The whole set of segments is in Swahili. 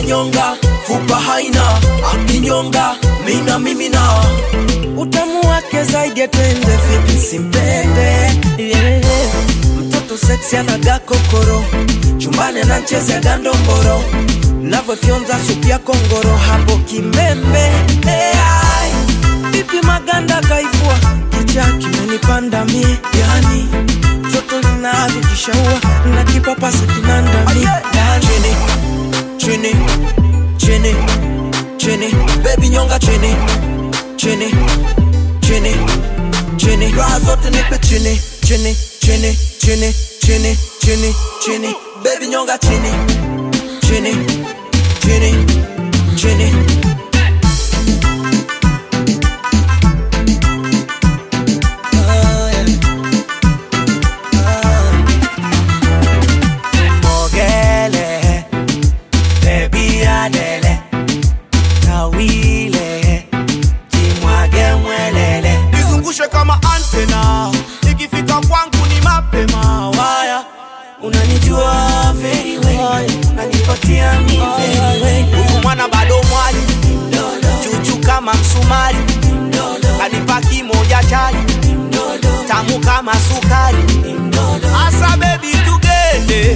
nyonga fupa haina akinyonga mina mimina utamu wake zaidi ya tende vipi simpende yeah. mtoto seksi anaga kokoro chumbani anachezea gandomboro navyofyonza supu ya kongoro hapo kimbembe hey, vipi maganda kaivua kicha kimenipanda mie yani toto linavyojishaua na kipapasa kinandami chini chini chini chini baby nyonga chini chini chini chini raha zote nipe chini chini chini chini chini chini chini baby nyonga chini chini chini chini Mogele, baby adele, kawile, jimwage mwelele. nizungushe kama antena ikifika kwangu ni mapema waya Unanijua very well, unanipatia mi very well. huyu mwana bado mwali chuchu kama msumari kanipa kimoja chali tamu kama sukari asa bebi tugende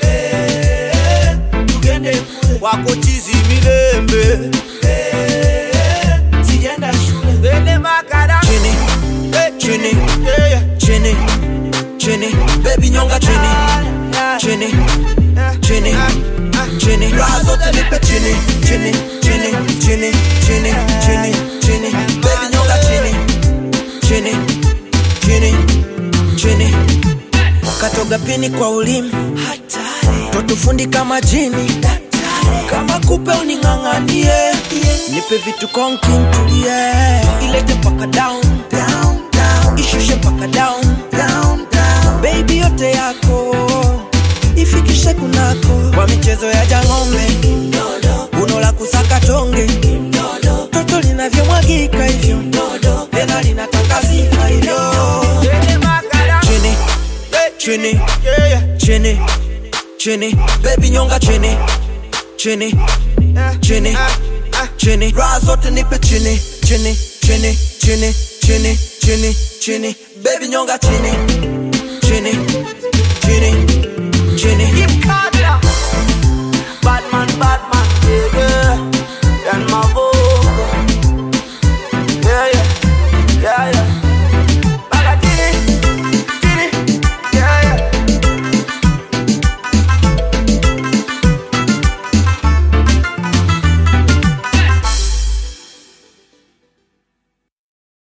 tugende wako chizi milembe Sijaenda shule. ende makara chini chini chini chini baby nyonga chini chini chini chini raha zote nipe chini chini chini chini chini chini chini baby nyonga chini chini chini chini katoga pini kwa ulimi totufundi kama jini kama kupe uning'ang'anie nipe vitu konki ntulie ilete mpaka down ishushe mpaka down baby yote yako ifikishe kunako kwa michezo ya jang'ombe uno la kusaka tonge toto linavyomwagika hivyo tena linataka sifa hivyo ende makara chini chini chini chini baby nyonga chini chini chini chini raha zote nipe chini chini chini chini chini chini chini baby nyonga chini chini chini chini